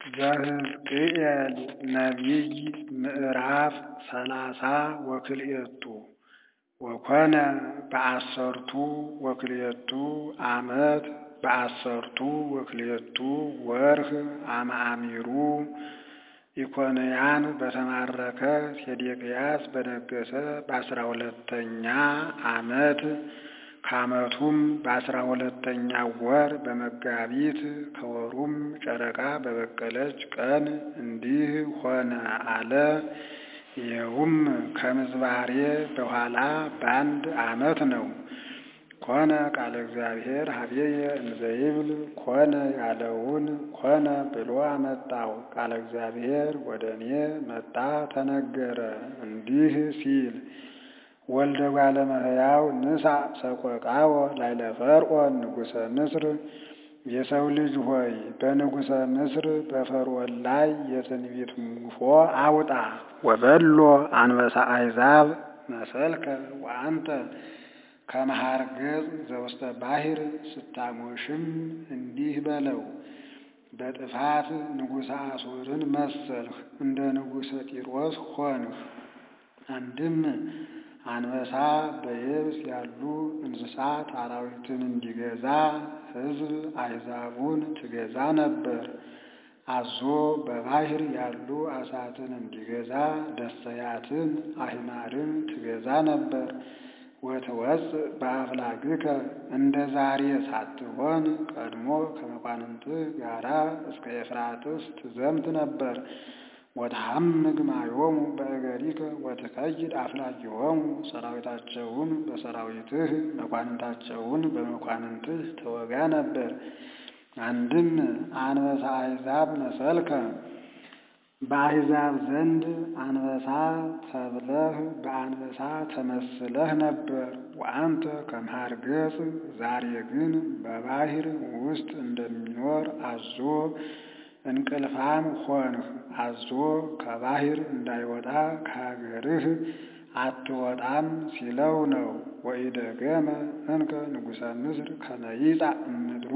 ዘሕዝቅኤል ነቢይ ምዕራፍ ሰላሳ ወክልኤቱ ወኮነ በአሰርቱ ወክልኤቱ ዓመት በአሰርቱ ወክልኤቱ ወርኅ አመ አሚሩ ኢኮንያን በተማረከ ሴዴቅያስ በነገሠ በአስራ ሁለተኛ ዓመት ከዓመቱም በአስራ ሁለተኛው ወር በመጋቢት ከወሩም ጨረቃ በበቀለች ቀን እንዲህ ሆነ አለ። ይኸውም ከምዝባሬ በኋላ በአንድ ዓመት ነው። ኮነ ቃለ እግዚአብሔር ኀቤየ እንዘ ይብል ኮነ ያለውን ኮነ ብሎ አመጣው። ቃለ እግዚአብሔር ወደ እኔ መጣ ተነገረ እንዲህ ሲል ወልደ እጓለ እመሕያው ንሣእ ሰቆቃወ ላዕለ ፈርዖን ንጉሠ ምስር የሰው ልጅ ሆይ በንጉሠ ምስር በፈርዖን ላይ የትንቢት ሙሾ አውጣ። ወበሎ አንበሳ አሕዛብ መሰልከ ወአንተ ከመ ኀርገጽ ዘውስተ ባሕር ስታሞሽም እንዲህ በለው በጥፋት ንጉሠ አሦርን መሰልህ፣ እንደ ንጉሠ ጢሮስ ሆንህ። አንድም አንበሳ በየብስ ያሉ እንስሳት አራዊትን እንዲገዛ ሕዝብ አሕዛቡን ትገዛ ነበር። አዞ በባሕር ያሉ ዓሣትን እንዲገዛ ደሰያትን አሕማድን ትገዛ ነበር። ወትወፅእ በአፍላግከ እንደ ዛሬ ሳትሆን ቀድሞ ከመኳንንትህ ጋራ እስከ ኤፍራጥስ ትዘምት ነበር። ወተሐምግ ማዮሙ በእገሪከ ወትከይድ አፍላጊሆሙ ሰራዊታቸውን በሰራዊትህ መኳንንታቸውን በመኳንንትህ ተወጋ ነበር። አንድም አንበሳ አሕዛብ መሰልከ በአሕዛብ ዘንድ አንበሳ ተብለህ በአንበሳ ተመስለህ ነበር። ወአንተ ከመ ኀርገጽ ዛሬ ግን በባሕር ውስጥ እንደሚኖር አዞ እንቅልፋም ሆንህ። አዞ ከባሕር እንዳይወጣ ከሀገርህ አትወጣም ሲለው ነው። ወኢደገመ እንከ ንጉሠ ምስር ከመ ይጻእ እምድሩ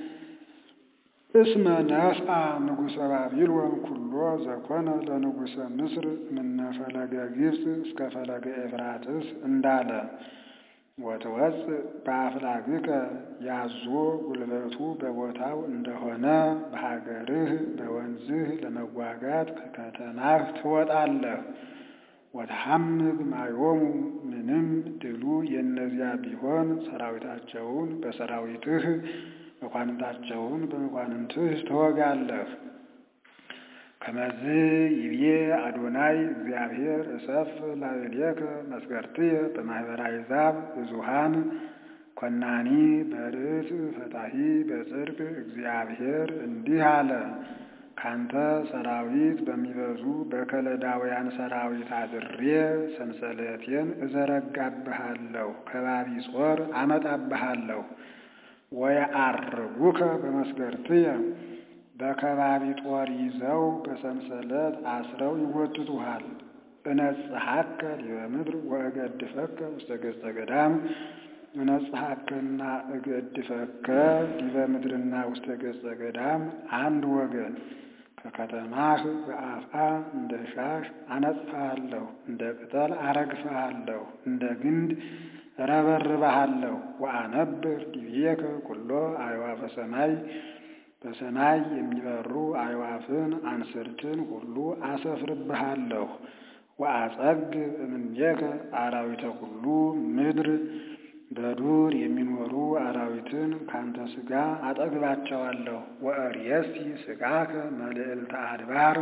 እስመ ነስአ ንጉሠ ባቢሎን ኩሎ ዘኮነ ለንጉሠ ምስር እምነ ፈለገ ግብፅ እስከ ፈለገ ኤፍራጥስ እንዳለ ወትወፅእ በአፍላግከ ያዞ ጉልበቱ በቦታው እንደሆነ በሀገርህ በወንዝህ ለመዋጋት ከከተማህ ትወጣለህ። ወተሐምግ ማዮሙ ምንም ድሉ የእነዚያ ቢሆን ሰራዊታቸውን በሰራዊትህ መኳንንታቸውን በመኳንንትህ ትወጋለህ። ከመዝ ይቤ አዶናይ እግዚአብሔር እሰፍ ላዕሌከ መስገርትየ በማኅበረ አሕዛብ ብዙኃን ኮናኒ በርት ፈታሒ በጽድቅ እግዚአብሔር እንዲህ አለ። ካንተ ሰራዊት በሚበዙ በከለዳውያን ሰራዊት አድሬ ሰንሰለቴን እዘረጋብሃለሁ፣ ከባቢ ጾር አመጣብሃለሁ። ወየዐርጉከ በመስገርትየ በከባቢ ጦር ይዘው በሰንሰለት አስረው ይጎትቱሃል። እነጽሐከ ዲበ ምድር ወእገድፈከ ውስተ ገጸ ገዳም እነጽሐከና እገድፈከ ዲበ ምድርና ውስተ ገጸ ገዳም አንድ ወገን ከከተማህ በአፍአ እንደ ሻሽ አነጽፍሃለሁ፣ እንደ ቅጠል አረግፍሃለሁ፣ እንደ ግንድ እረበርብሃለሁ። ወአነብር ዲቤከ ኩሎ አዕዋፈ ሰማይ በሰማይ የሚበሩ አዕዋፍን አንስርትን ሁሉ አሰፍርብሃለሁ። ወአጸግብ እምኔከ አራዊተ ኩሉ ምድር በዱር የሚኖሩ አራዊትን ካንተ ሥጋ አጠግባቸዋለሁ። ወእርየሲ ሥጋከ መልዕልተ አድባር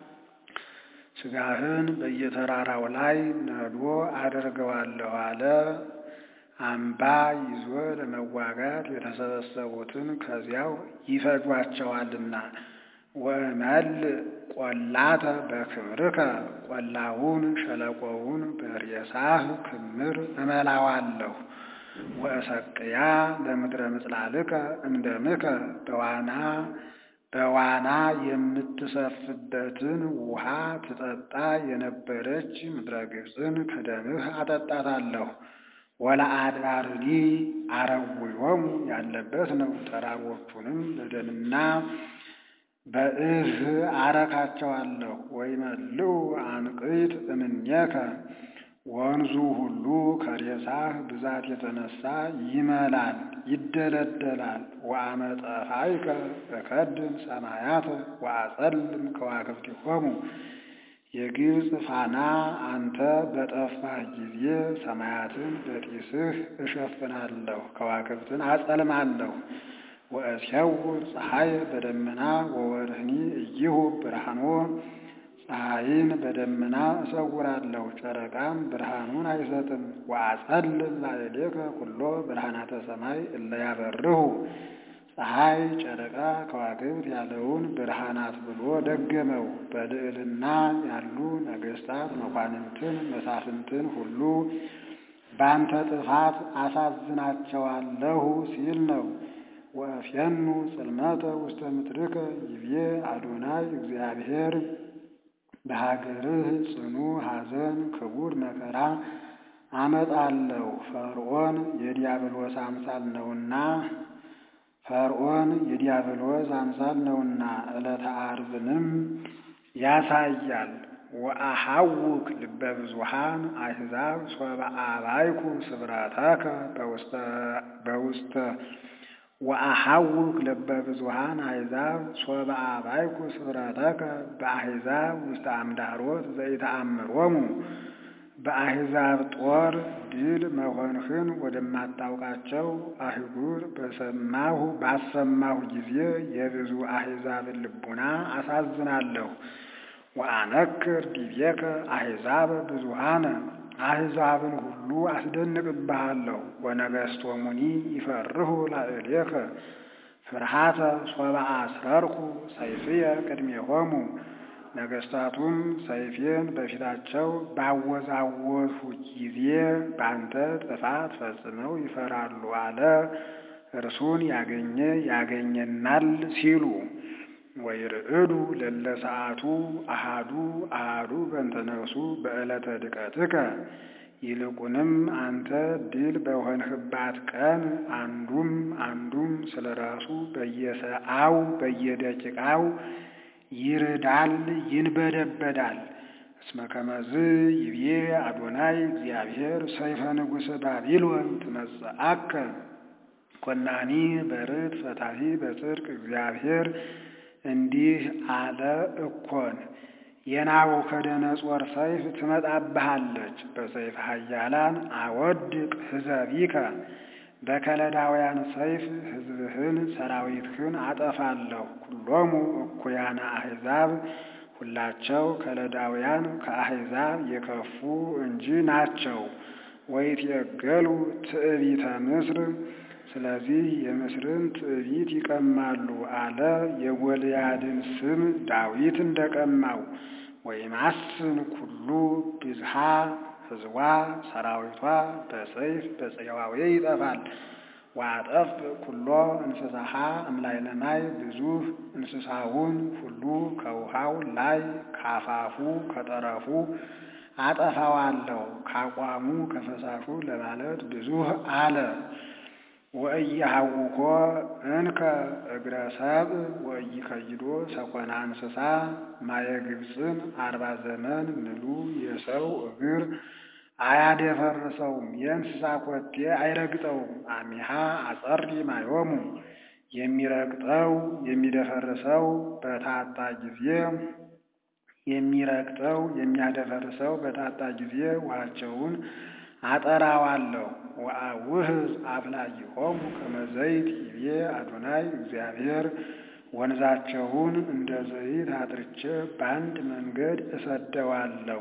ሥጋህን በየተራራው ላይ ነዶ አደርገዋለሁ አለ። አምባ ይዞ ለመዋጋት የተሰበሰቡትን ከዚያው ይፈጇቸዋልና። ወእመልእ ቈላተ በክብርከ ቈላውን ሸለቆውን በሬሳህ ክምር እመላዋለሁ። ወእሰቅያ ለምድረ ምጽላልከ እምደምከ በዋና በዋና የምትሰፍበትን ውሃ ትጠጣ የነበረች ምድረ ግብፅን ከደምህ አጠጣታለሁ። ወለአድባርኒ አረዊሆሙ ያለበት ነው። ተራሮቹንም በደምና በእህ አረካቸዋለሁ። ወይመልኡ አንቅይት እምኔከ ወንዙ ሁሉ ከሬሳህ ብዛት የተነሳ ይመላል ይደለደላል። ወአመጠፋይከ እከድን ሰማያተ ወአጸልም ከዋክብቲሆሙ የግብፅ ፋና አንተ በጠፋህ ጊዜ ሰማያትን በጢስህ እሸፍናለሁ፣ ከዋክብትን አጸልማለሁ። ወእስየውር ፀሐይ በደመና ወወርህኒ እይሁ ብርሃኖ ፀሐይን በደመና እሰውራለሁ፣ ጨረቃም ብርሃኑን አይሰጥም። ወአጸልም ላዕሌከ ኩሎ ብርሃናተ ሰማይ እለ ያበርሁ ፀሐይ፣ ጨረቃ፣ ከዋክብት ያለውን ብርሃናት ብሎ ደገመው። በልዕልና ያሉ ነገሥታት መኳንንትን መሳፍንትን ሁሉ በአንተ ጥፋት አሳዝናቸዋለሁ ሲል ነው። ወእፍየኑ ጽልመተ ውስተ ምድርከ ይቤ አዶናይ እግዚአብሔር በሀገርህ ጽኑ ሐዘን ክቡር መከራ አመጣለሁ። ፈርዖን የዲያብሎስ አምሳል ነውና ፈርዖን የዲያብሎስ አምሳል ነውና ዕለተ ዓርብንም ያሳያል። ወአሐውክ ልበ ብዙኃን አሕዛብ ሶበ አባይኩ ስብራተከ በውስተ ወአሐውክ ልበ ብዙኃን አሕዛብ ሶበ አባይኩ ስብራተከ በአሕዛብ ውስተ አምዳሮት ዘይተአምሮሙ በአሕዛብ ጦር ድል መሆንህን ወደማታውቃቸው አህጉር በሰማሁ ባሰማሁ ጊዜ የብዙ አሕዛብን ልቡና አሳዝናለሁ። ወአነክር ዲቤከ አሕዛብ ብዙኃነ አሕዛብን ሁሉ አስደንቅብሃለሁ። ወነገሥቶሙኒ ይፈርሁ ላዕሌከ ፍርሃተ ሶበ አስረርኩ ሰይፍየ ቅድሜሆሙ ነገሥታቱም ሰይፌን በፊታቸው ባወዛወዝሁ ጊዜ በአንተ ጥፋት ፈጽመው ይፈራሉ አለ። እርሱን ያገኘ ያገኘናል ሲሉ ወይርዕዱ ለለ ሰዓቱ አሃዱ አሃዱ በእንተ ነፍሱ በዕለተ ድቀትከ ይልቁንም አንተ ድል በሆንህባት ቀን አንዱም አንዱም ስለ ራሱ በየሰዓው በየደቂቃው ይርዳል ይንበደበዳል። እስመ ከመዝ ይቤ አዶናይ እግዚአብሔር ሰይፈ ንጉሥ ባቢሎን ትመጽአከ ኮናኒ በርት ፈታሒ በጽድቅ እግዚአብሔር እንዲህ አለ እኮን የናቡከደነጾር ሰይፍ ትመጣብሃለች። በሰይፍ ኃያላን አወድቅ ሕዘቢከ በከለዳውያን ሰይፍ ሕዝብህን ሰራዊትህን አጠፋለሁ። ኩሎሙ እኩያነ አሕዛብ ሁላቸው ከለዳውያን ከአሕዛብ የከፉ እንጂ ናቸው። ወይትየገሉ ትዕቢተ ምስር ስለዚህ የምስርን ትዕቢት ይቀማሉ አለ። የጎልያድን ስም ዳዊት እንደቀማው ወይማስን ኩሉ ብዝሃ ሕዝቧ ሰራዊቷ በሰይፍ በጽዋዌ ይጠፋል። ወአጠፍ ኩሎ እንስሳሃ እምላዕለ ማይ ብዙህ እንስሳውን ሁሉ ከውሃው ላይ ካፋፉ ከጠረፉ አጠፋዋለሁ። ካቋሙ ከፈሳሹ ለማለት ብዙህ አለ። ወእየሐውኮ እንከ እግረ ሰብእ ወኢይከይዶ ሰኮና እንስሳ ማየ ግብፅን አርባ ዘመን ምሉ የሰው እግር አያደፈርሰውም፣ የእንስሳ ኮቴ አይረግጠውም። አሚሃ አጸሪ ማዮሙ የሚረግጠው የሚደፈርሰው በታጣ ጊዜ የሚረግጠው የሚያደፈርሰው በታጣ ጊዜ ውሃቸውን አጠራዋለሁ። ወአውህዝ አፍላይሆሙ ከመ ዘይት ይቤ አዶናይ እግዚአብሔር ወንዛቸውን እንደ ዘይት አጥርቼ በአንድ መንገድ እሰደዋለሁ፣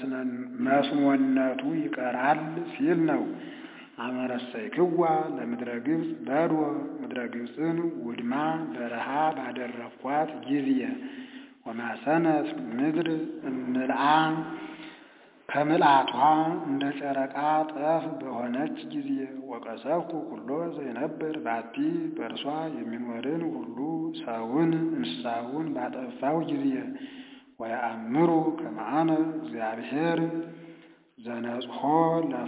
መስኖነቱ ይቀራል ሲል ነው። አመረሰይክዋ ለምድረ ግብፅ በዶ ምድረ ግብፅን ውድማ በረሃ ባደረኳት ጊዜ ወማሰነት ምድር እምልአ ከምልአቷ እንደ ጨረቃ ጠፍ በሆነች ጊዜ ወቀሰፍኩ ኩሎ ዘይነብር ባቲ በእርሷ የሚኖርን ሁሉ ሰውን እንስሳውን ባጠፋው ጊዜ ወየአምሩ ከመአነ እግዚአብሔር ዘነጽሖ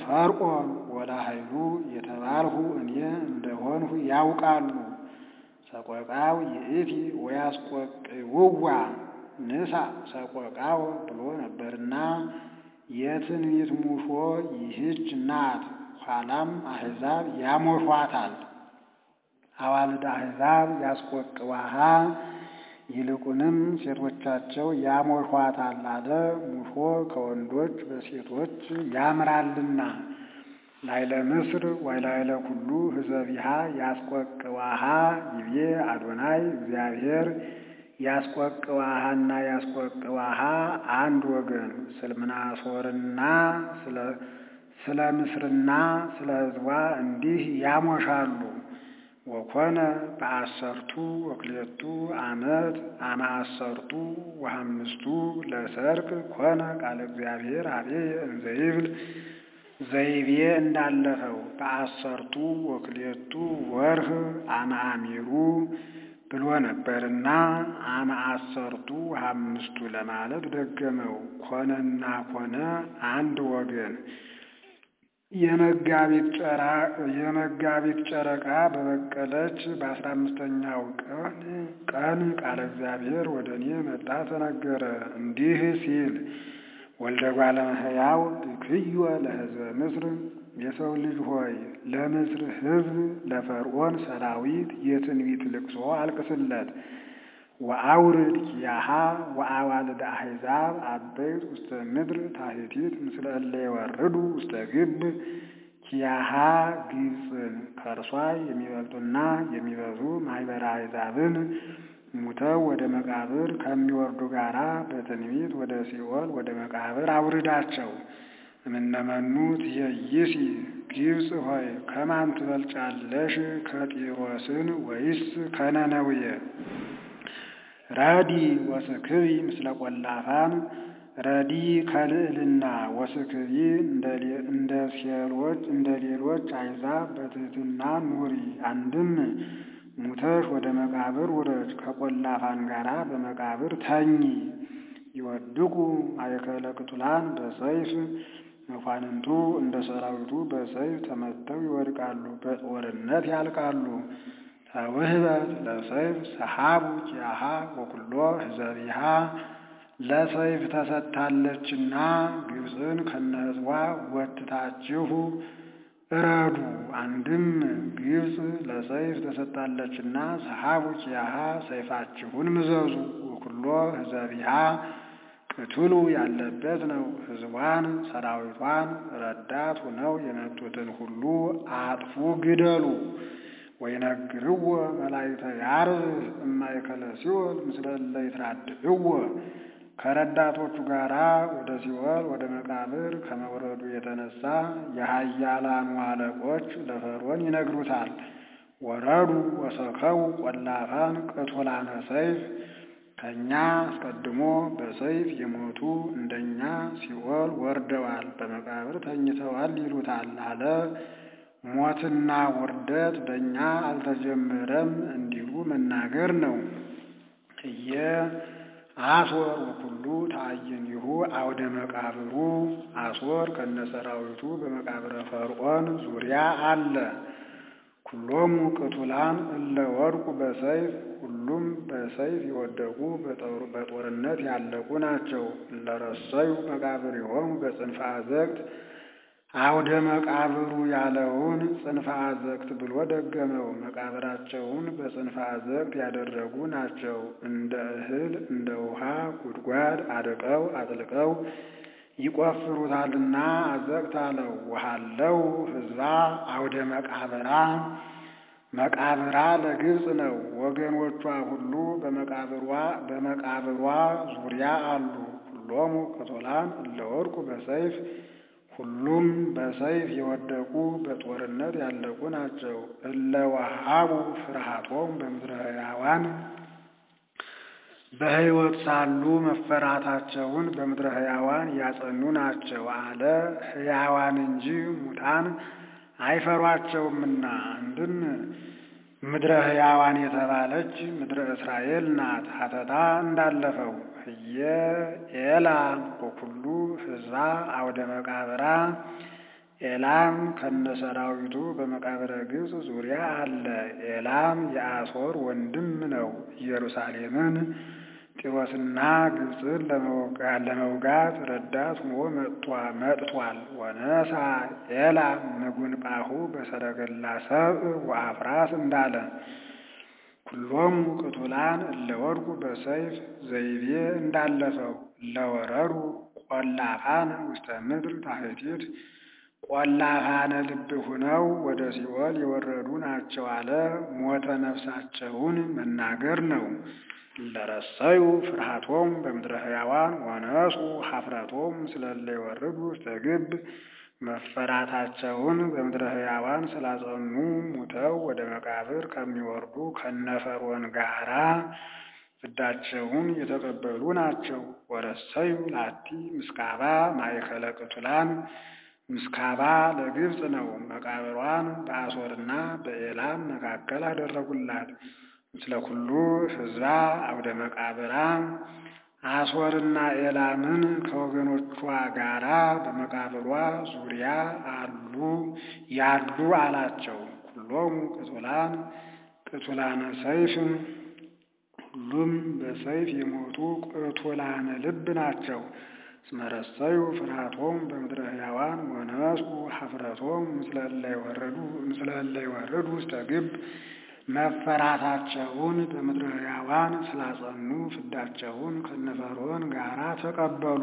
ለፈርዖን ወለኃይሉ የተባልሁ እኔ እንደሆንሁ ያውቃሉ። ሰቆቃው ይእቲ ወያስቆቅውዋ ንሳ ሰቆቃው ብሎ ነበርና የትንቢት ሙሾ ይህች ናት። ኋላም አሕዛብ ያሞሿታል። አዋልድ አሕዛብ ያስቆቅዋሃ ይልቁንም ሴቶቻቸው ያሞሿታል አለ። ሙሾ ከወንዶች በሴቶች ያምራልና። ላይለ ምስር ወላይለ ኩሉ ህዘቢሃ ያስቆቅዋሃ ይቤ አዶናይ እግዚአብሔር ያስቆቅዋሃና ያስቆቅዋሃ አንድ ወገን ስልምናሶርና ስለ ምስርና ስለ ሕዝቧ እንዲህ ያሞሻሉ። ወኮነ በአሰርቱ ወክሌቱ ዓመት አመ አሰርቱ ወሐምስቱ ለሰርቅ ኮነ ቃለ እግዚአብሔር አብየ እንዘይብል ዘይቤ እንዳለፈው በአሰርቱ ወክሌቱ ወርህ አመ አሚሩ ብሎ ነበርና አመ አሰርቱ አምስቱ ለማለት ደገመው። ኮነና ኮነ አንድ ወገን የመጋቢት ጨረቃ በበቀለች በአስራ አምስተኛው ቀን ቀን ቃለ እግዚአብሔር ወደ እኔ መጣ ተነገረ እንዲህ ሲል ወልደ እጓለ እመሕያው ብክዮ ለሕዝበ ምስር የሰው ልጅ ሆይ ለምስር ሕዝብ ለፈርዖን ሰራዊት የትንቢት ልቅሶ አልቅስለት። ወአውርድ ኪያሃ ወአዋልደ አሕዛብ አበይት ውስተ ምድር ታሕቲት ምስለ እለ የወርዱ ውስተ ግብ ኪያሃ ግብፅን ከእርሷ የሚበልጡና የሚበዙ ማኅበረ አሕዛብን ሙተው ወደ መቃብር ከሚወርዱ ጋራ በትንቢት ወደ ሲኦል ወደ መቃብር አውርዳቸው። እምነመኑ ትኄይሲ ግብፅ ሆይ ከማን ትበልጫለሽ? ከጢሮስን ወይስ ከነነውየ? ረዲ ወስክቢ ምስለ ቆላፋን ረዲ ከልዕልና ወስክቢ እንደ ሴሎች እንደ ሌሎች አሕዛብ በትሕትና ኑሪ። አንድም ሙተሽ ወደ መቃብር ውረጅ፣ ከቆላፋን ጋራ በመቃብር ተኚ። ይወድቁ ማእከለ ቅቱላን በሰይፍ መኳንንቱ እንደ ሰራዊቱ በሰይፍ ተመተው ይወድቃሉ፣ በጦርነት ያልቃሉ። ተውህበት ለሰይፍ ሰሓቡ ኪያሃ ወኩሎ ህዘቢሃ ለሰይፍ ተሰጥታለችና ግብፅን ከነህዝቧ ወትታችሁ እረዱ። አንድም ግብፅ ለሰይፍ ተሰጥታለችና ሰሓቡ ኪያሃ ሰይፋችሁን ምዘዙ። ወኩሎ ህዘቢሃ ቅትሉ ያለበት ነው። ህዝቧን ሰራዊቷን ረዳት ሆነው የመጡትን ሁሉ አጥፉ፣ ግደሉ። ወይነግርዎ መላእክተ ያርብ እማእከለ ሲኦል ምስለ እለ ይትራድእዎ ከረዳቶቹ ጋራ ወደ ሲኦል ወደ መቃብር ከመውረዱ የተነሳ የኃያላኑ አለቆች ለፈርዖን ይነግሩታል። ወረዱ ወሰከው ቆላፋን ቅቱላነ ሰይፍ ከእኛ አስቀድሞ በሰይፍ የሞቱ እንደኛ ሲኦል ወርደዋል፣ በመቃብር ተኝተዋል ይሉታል አለ። ሞትና ውርደት በእኛ አልተጀመረም እንዲሉ መናገር ነው። እየ አሶር ወኩሉ ተአይንሁ አውደ መቃብሩ አሶር ከነሰራዊቱ በመቃብረ ፈርዖን ዙሪያ አለ። ኩሎሙ ቅቱላን እለ ወድቁ በሰይፍ ሁሉም በሰይፍ የወደቁ በጦርነት ያለቁ ናቸው። እለረሰዩ መቃብሪሆሙ በጽንፈ አዘቅት አውደ መቃብሩ ያለውን ጽንፈ አዘቅት ብሎ ደገመው። መቃብራቸውን በጽንፈ አዘቅት ያደረጉ ናቸው። እንደ እህል እንደ ውሃ ጉድጓድ አድቀው አጥልቀው ይቆፍሩታልና አዘቅት አለው። ውሃለው ህዝባ አውደ መቃብራ መቃብራ ለግብፅ ነው። ወገኖቿ ሁሉ በመቃብሯ በመቃብሯ ዙሪያ አሉ። ሁሎሙ ቅቱላን እለ ወድቁ በሰይፍ ሁሉም በሰይፍ የወደቁ በጦርነት ያለቁ ናቸው። እለ ወሃቡ ፍርሃቶም በምድረ ሕያዋን በሕይወት ሳሉ መፈራታቸውን በምድረ ሕያዋን ያጸኑ ናቸው አለ። ሕያዋን እንጂ ሙታን አይፈሯቸውምና። አንድም ምድረ ሕያዋን የተባለች ምድረ እስራኤል ናት። ሀተታ እንዳለፈው ህየ ኤላ ወኩሉ ህዝባ አውደ መቃብራ ኤላም ከነሰራዊቱ በመቃብረ ግብፅ ዙሪያ አለ። ኤላም የአሦር ወንድም ነው። ኢየሩሳሌምን ጢሮስና ግብፅን ለመውጋት ረዳት ሆኖ መጥቷል። ወነሳ ኤላም ንጉንጳሁ በሰረገላ ሰብእ ወአፍራስ እንዳለ ኩሎሙ ቅቱላን እለወድቁ በሰይፍ ዘይቤ እንዳለፈው እለወረዱ ቆላፋነ ውስተ ምድር ታሕቲት ቆላፋነ ልብ ሁነው ወደ ሲኦል የወረዱ ናቸው አለ። ሞተ ነፍሳቸውን መናገር ነው። ለረሰዩ ፍርሃቶም በምድረ ሕያዋን ወነሱ ኀፍረቶም ስለለ ይወርዱ ውስተ ግብ መፈራታቸውን በምድረ ሕያዋን ስላጸኑ ሙተው ወደ መቃብር ከሚወርዱ ከነፈርዖን ጋራ ፍዳቸውን የተቀበሉ ናቸው። ወረሰዩ ላቲ ምስካባ ማእከለ ቅቱላን ምስካባ ለግብፅ ነው። መቃብሯን በአሦርና በኤላም መካከል አደረጉላት። ምስለ ኩሉ ሕዝባ አውደ መቃብራ አሦርና ኤላምን ከወገኖቿ ጋራ በመቃብሯ ዙሪያ አሉ ያሉ አላቸው። ኩሎሙ ቅቱላን ቅቱላነ ሰይፍ ሁሉም በሰይፍ የሞቱ ቅቱላነ ልብ ናቸው። እስመረሰዩ ፍርሃቶም በምድረ ሕያዋን ወነሱ ኀፍረቶም ምስለ እለ ይወርዱ ውስተ ግብ መፈራታቸውን በምድረ ሕያዋን ስላጸኑ ፍዳቸውን ከነፈርዖን ጋራ ተቀበሉ።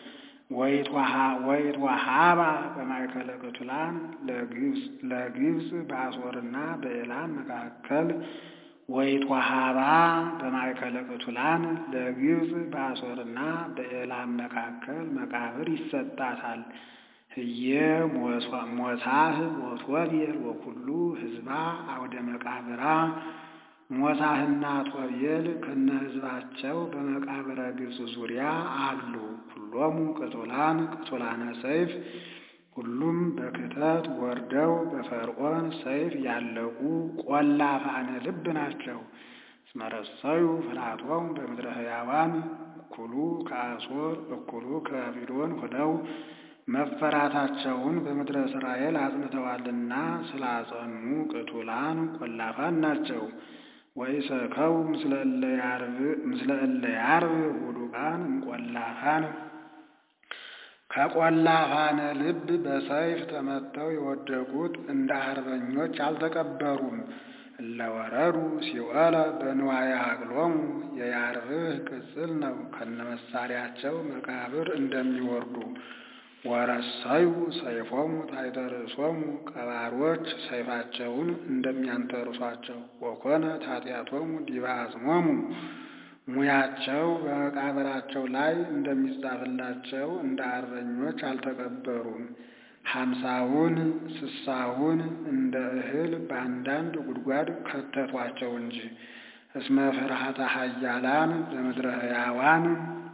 ወይትወሃባ በማእከለ ቅቱላን ለግብፅ በአሦርና በኤላም መካከል ወይትወሃባ በማእከለ ቅቱላን ለግብፅ በአሦርና በኤላም መካከል መቃብር ይሰጣታል። ህየ ሞሳህ ወቶቤል ወኩሉ ህዝባ አውደ መቃብራ ሞሳህና ቶቤል ከነ ህዝባቸው በመቃብረ ግብፅ ዙሪያ አሉ። ሁሎሙ ቅቱላን ቅቱላነ ሰይፍ ሁሉም በክተት ወርደው በፈርዖን ሰይፍ ያለቁ ቆላፋነ ልብ ናቸው። እስመረሰዩ ፍርሃቶም በምድረ ሕያዋን እኩሉ ከአሦር እኩሉ ከባቢሎን ሆነው መፈራታቸውን በምድረ እስራኤል አጽንተዋልና ስላጸኑ ቅቱላን ቆላፋን ናቸው። ወይሰከው ምስለ እለ ያርብ ውዱቃን እምቆላፋን ከቆላፋነ ልብ በሰይፍ ተመተው የወደቁት እንደ አርበኞች አልተቀበሩም። እለወረዱ ሲኦለ በንዋየ ሀቅሎሙ የያርብህ ቅጽል ነው። ከነመሳሪያቸው መቃብር እንደሚወርዱ ወረሰዩ ሰይፎሙ ታሕተ ርእሶሙ ቀባሮች ሰይፋቸውን እንደሚያንተርሷቸው ወኮነ ኃጢአቶሙ ዲበ አጽሞሙ ሙያቸው በመቃብራቸው ላይ እንደሚጻፍላቸው እንደ አርበኞች አልተቀበሩም። ሀምሳውን ስሳውን እንደ እህል በአንዳንድ ጉድጓድ ከተቷቸው እንጂ እስመ ፍርሃተ ኃያላን በምድረ ሕያዋን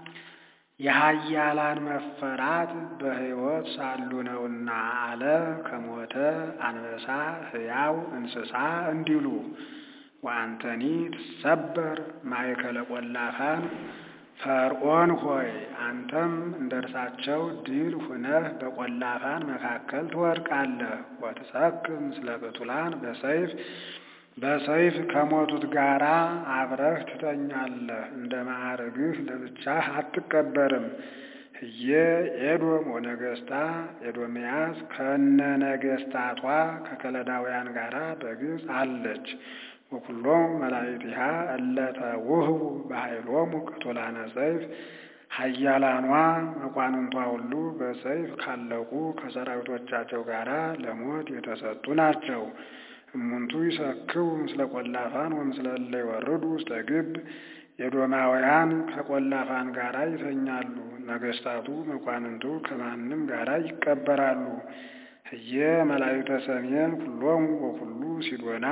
የኃያላን መፈራት በሕይወት ሳሉ ነውና አለ። ከሞተ አንበሳ ሕያው እንስሳ እንዲሉ ወአንተኒ ትሰበር ማእከለ ቆላፋን ፈርዖን ሆይ አንተም እንደ እርሳቸው ድል ሁነህ በቆላፋን መካከል ትወድቃለህ። ወትሰክም ምስለ ቅቱላን በሰይፍ በሰይፍ ከሞቱት ጋራ አብረህ ትተኛለህ። እንደ ማዕርግህ ለብቻህ አትቀበርም። ህየ ኤዶም ወነገስታ ኤዶምያስ ከነ ነገስታቷ ከከለዳውያን ጋራ በግብፅ አለች። ወኩሎም መላእክቲሃ እለተ ውህቡ በኃይሎሙ ቅቱላነ ሰይፍ ኃያላኗ መኳንንቷ ሁሉ በሰይፍ ካለቁ ከሰራዊቶቻቸው ጋራ ለሞት የተሰጡ ናቸው። እሙንቱ ይሰክቡ ምስለ ቆላፋን ወምስለ እለ ይወርዱ ውስተ ግብ የዶማውያን ከቆላፋን ጋራ ይተኛሉ። ነገስታቱ መኳንንቱ ከማንም ጋራ ይቀበራሉ። ህየ መላእክተ ሰሜን ኩሎሙ ወኩሉ ሲዶና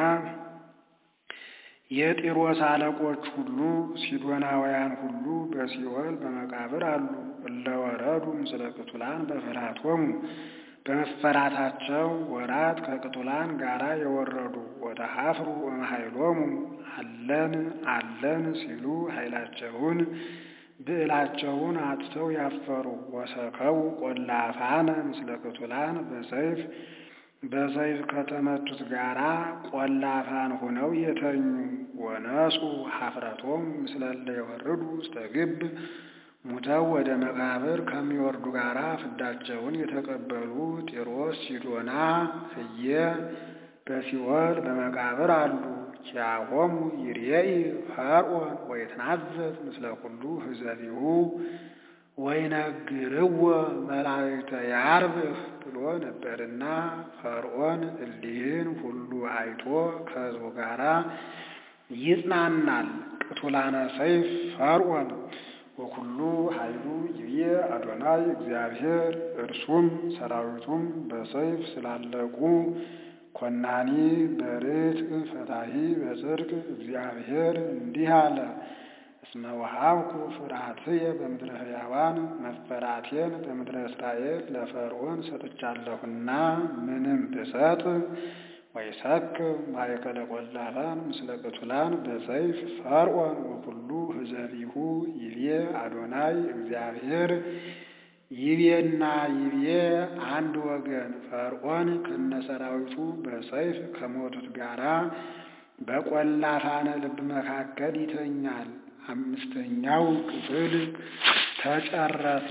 የጢሮስ አለቆች ሁሉ ሲዶናውያን ሁሉ በሲኦል በመቃብር አሉ። እለወረዱ ምስለ ቅቱላን በፍርሃቶሙ በመፈራታቸው ወራት ከቅቱላን ጋራ የወረዱ ወደ ሀፍሩ እምኃይሎሙ አለን አለን ሲሉ ኃይላቸውን ብዕላቸውን አጥተው ያፈሩ ወሰከው ቆላፋነ ምስለ ቅቱላን በሰይፍ በሰይፍ ከተመቱት ጋራ ቆላፋን ሆነው የተኙ ወነጹ ሀፍረቶም ምስለለ የወርዱ ውስተ ግብ ሙተው ወደ መቃብር ከሚወርዱ ጋራ ፍዳቸውን የተቀበሉ ጢሮስ፣ ሲዶና፣ ህየ በሲኦል በመቃብር አሉ። ኪያሆሙ ይርኤይ ፈርዖን ወይትናዘዝ ምስለ ኩሉ ህዘቢሁ ወይነግርዎ መላእክተ ያርብህ ብሎ ነበርና ፈርዖን እሊህን ሁሉ አይቶ ከሕዝቡ ጋራ ይጽናናል። ቅቱላነ ሰይፍ ፈርዖን ወኩሉ ኃይሉ ይብዬ አዶናይ እግዚአብሔር እርሱም ሰራዊቱም በሰይፍ ስላለቁ ኮናኒ በርትዕ ፈታሒ በጽድቅ እግዚአብሔር እንዲህ አለ። እስመ ወሀብኩ ፍርሃትየ በምድረ ሕያዋን መፈራቴን በምድረ እስራኤል ለፈርዖን ሰጥቻለሁና ምንም ብሰጥ ወይሰክር ማእከለ ቆላፋን ምስለ ቅቱላን በሰይፍ ፈርዖን ወኩሉ ህዘቢሁ ይቤ አዶናይ እግዚአብሔር ይቤና ይቤ አንድ ወገን ፈርዖን ከነሰራዊቱ በሰይፍ ከሞቱት ጋራ በቆላፋነ ልብ መካከል ይተኛል። አምስተኛው ክፍል ተጨረሰ።